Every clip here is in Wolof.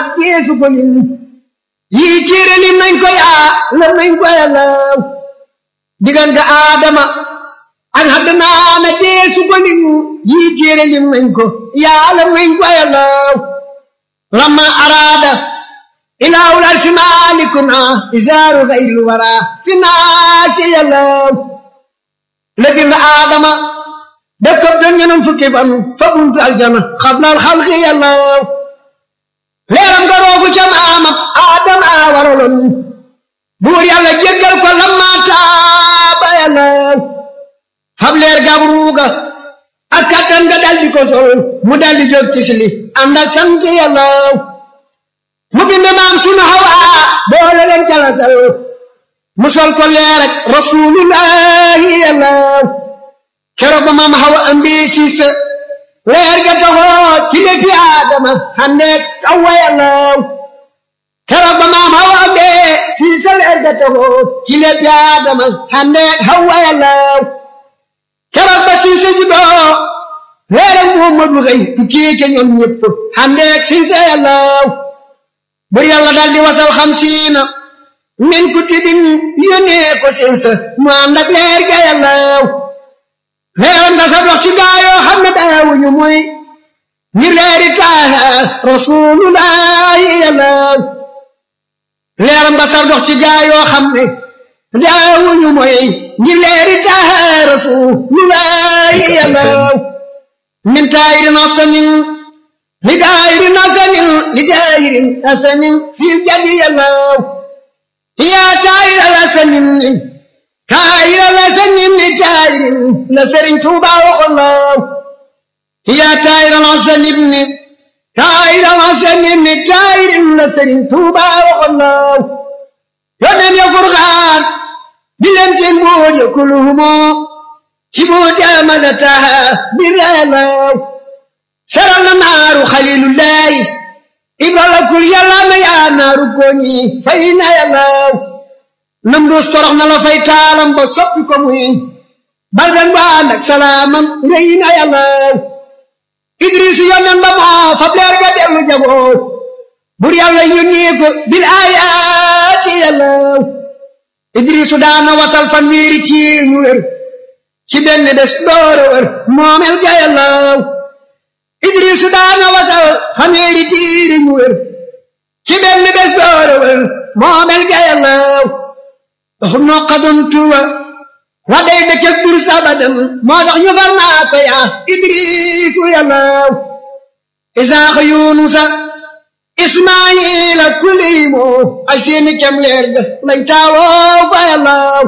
nag yeesu ko lim yii téere lim nañ ko yaa lam nañ ko yàllaw diggante aadama ak haddana na yeesu ko lim yii téere lim nañ ko yaa lam nañ ko yàllaw lamma araada ilaahul arsi maalikuna isaaru xayril wara fi naasi yàllaw la bind aadama dëkkab da ñenam fukki fan fa buntu aljana xablal xalqi yàllaw leeram nga roogu ca maamam aadama waraloon buur yàlla jéggal ko lamma taaba yàllaw xab leer gab ruuga ak kattan nga daldi ko sol mu daldi jóg tisli ànd ak sant yàllaw mu bind maam sunu hawaa boole leen jalasal mu sol ko leer ak rasulullahi yàllaw keroog ba maam hawa ambi siisa leer ga taxoo ci léegi aadama xandeeg sawa yàllaw keroog ba maam hawa ambi siisa leer ga taxoo ci léegi aadama xandeeg hawa yàllaw keroog ba siisa juddoo leeram muhammadu xëy tukkee ca ñoom ñëpp xandeeg siisa yàllaw bur yàlla dal di wasal xamsiina min kutubin yónnee ko siisa mu ànd ak leer ga yàllaw leeram nga sa dox ci gaayoo xam ne daawuñu muy ngir leeri taaha rasulullahi yàllaw leeram nga sa dox ci gaayoo xam ne daawuñu muy ngir leeri taaha rasulullahi yàllaw min taayirin asanin li daayirin asanin li daayirin asanin fil jadi yàllaw yaa taayir asanin kaayira la sañim ni taayirin la sëriñ Tuuba waxoon laaw yaa taayira la sañim ni kaayira la sañim ni taayirin la sëriñ Tuuba waxoon laaw yónneen ya furxaan di leen seen buuj kuluhumo ci buuj amana taha biralaaw saral na naaru xalilullahi ibrala kul yàlla na yaa naaru koñi fay na yàllaaw nam duus torox na la fay taalam ba soppi ko muy baldan ba ànd ak salaamam rëy na yàllaaw idris yonen ba moo fab leer ga dellu jagoo bur yàlla yónnee ko bil aayaati yàllaaw idrisu daana wasal fan wiiri ci ñu wér ci benn bés doora wér moomel ga yàllaaw idrisu daana wasal fan wiiri tiiri ñu wér ci benn bés doora wér moomel ga yàllaaw doxum noo xadon tuwa wa day dëkkëg dur sabadan moo tax ñu far naa ko yaa idrisu yàllaaw isaaxa yunusa ismaayila kuliimo ay seeni kem leer ga lañ taawoo fa yàllaaw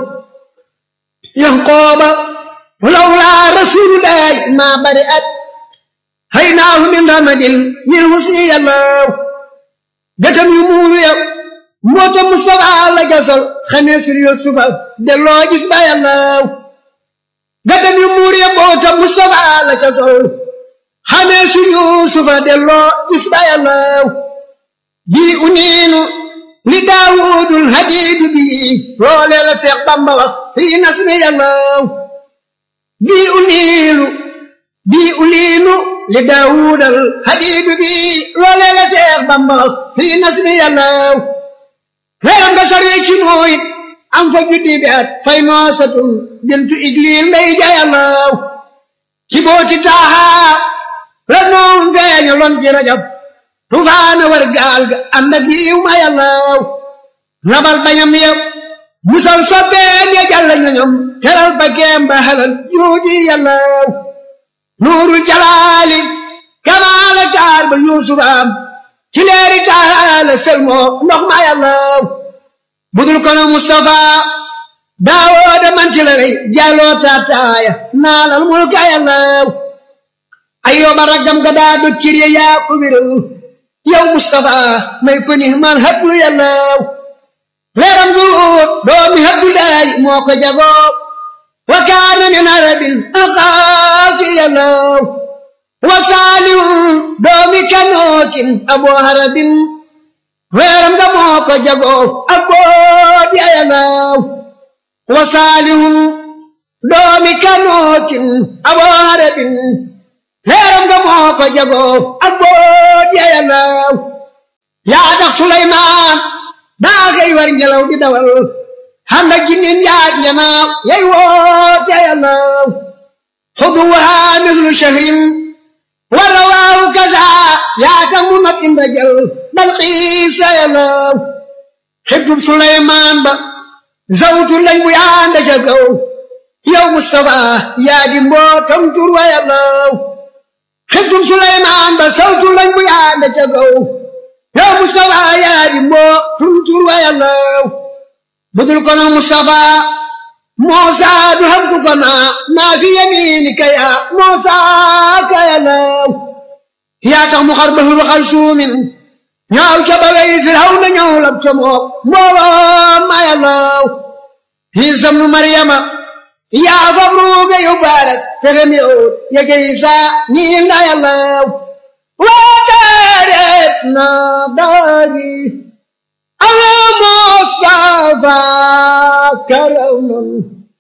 yanqooba lawlaa rasulullahi maa bari at haynaahu min ramadin lil husni yàllaaw gëtam yu muuru yow moota Mustafa la gasal xamee sur Yusufa delloo gis ba yàllaaw gàttam yu muur ya moota Mustafa la gasal xamee sur Yusufa delloo gis ba yàllaaw bii uniinu li Daawudul hadiidu bii loolee la Seex Bamba wax fii nasmi yàllaaw bii uniinu bii uniinu li Daawudal hadiidu bii loolee la Seex Bamba wax fii nasmi yàllaaw leeram nga saree ci nooyit am fa juddi bi at fay noosatun bintu igliil mbay jayalaaw ci booti taaha la noom feeña lon ci rajab tufaana war gaal ga ànd ak yiw ma yàllaaw labal bañam yëpp musal sobbeen ya jàll ñoñom teral ba geem ba halal juudi yàllaaw nuuru jalaali kamaala taar ba yuusuf am ci leeri taala selmoo ndox ma yàllaaw budul kono Mustafa daawooda manti la rey jàlloo taataaya naalal mulka yàllaaw ayyooba raggam ga daa do kirye yaa ko wéral yow Mustafa may ko ni man habdu yàllaaw leeram du doomi habdu laay moo ko jagoo wa kaana min arabin axaafi yàllaaw wa saalihun doomi kanookin aboo harabin weeram nga moo ko jagoo ak boot ya yàllaaw wa saalihun doomi kanookin aboo harabin weeram nga moo ko jagoo ak boot ya yàllaaw yaa tax Suleymaan daa koy war ngelaw di dawal xam na jinnin yaag ñanaaw yay woote yàllaw xuduwaha mislu shahrin wa rawaahu kaza yaa tax mu not inda jël bal xiisa yàllaw xibtub Suleymaan ba zawtu lañ bu yaanda ca kaw yow Mustafa yaa di mbootam tur wa yàllaw xibtub Suleymaan ba zawtu lañ bu yaanda ca kaw yow Mustafa yaa di mbootam tur wa yàllaw budul kono Mustafa Muusa du xam ku kona maa fi yamiinika yaa Muusa ka yàllaw yaa tax mu xar bahru xal suumin ñaaw ca balay Firawna ñëw lab ca moom mbooloo ma yàllaw Iisa nu Maryama yaa fab ruuga yu baaras fexem yow yege Iisa ñii nga yàllaw waa daareet na daari ala Mustafa karamam